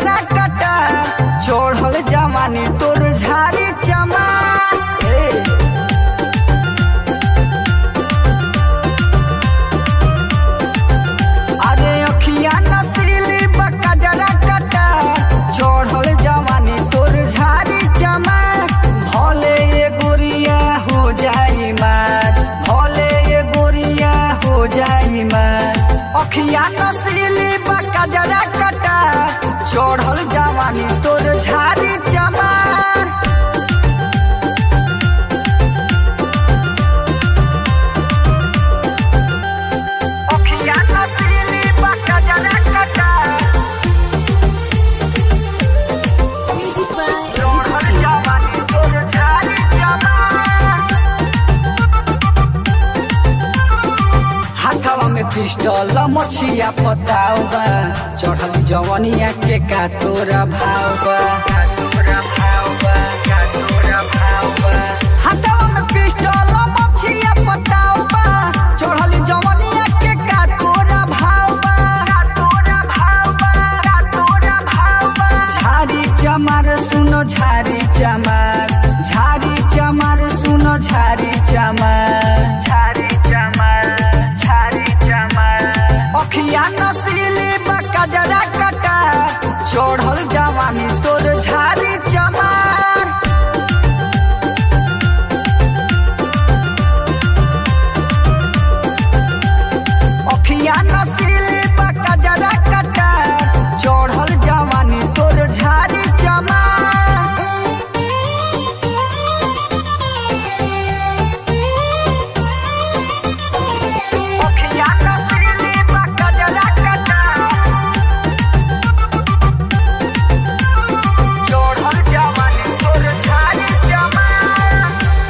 कजरा कटा चढ़ल जवानी तोर झारी चमार हे अरे अखिया नसीली बका जरा कटा चढ़ल जवानी तोर झारी चमार भले ये गोरिया हो जाई मार भले ये गोरिया हो जाई मार अखिया नसीली बका जरा कटा चढ़ल जवानी तोर झारी चमार अखिया नसीली बका जरा कटा Music by चढ़ल Ricky. जवानी तोर झारी चमार हाथवा में पिस्टल मछिया पताव बा चढ़ल जवनिया के का तोरा भाव बा हाथवा में पिस्टल मछिया पताव बा चढ़ल जवनिया के का तोरा भाव बा झारी चमार सुनो झारी चमार झारी चमार सुनो झारी चमार झारी चमार झारी चमार अखिया नसीली बका जरा कटा चढ़ल जवानी तोर झारी चमार अखिया नसीली बका जरा कटा चढ़ल जवानी तोर झारी चमार अखिया नसीली बका जरा कटा चढ़ल जवानी तोर झारी चमार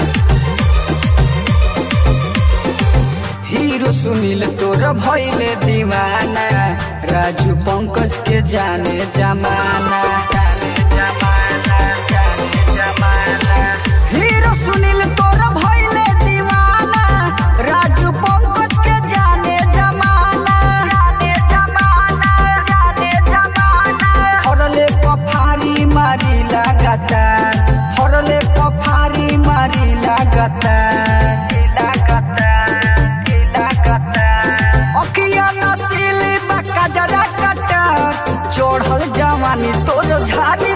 हीरो सुनील तोर भैले दीवाना राजू पंकज के जाने जमाना हीरो सुनील तोर भैले दीवाना राजू पंकज के जाने जमाना फरले पफारी मारी लगातार फरले पफारी मारी लगातार अखिया नसीली बका जरा कटा चढ़ल जवानी तोर झारी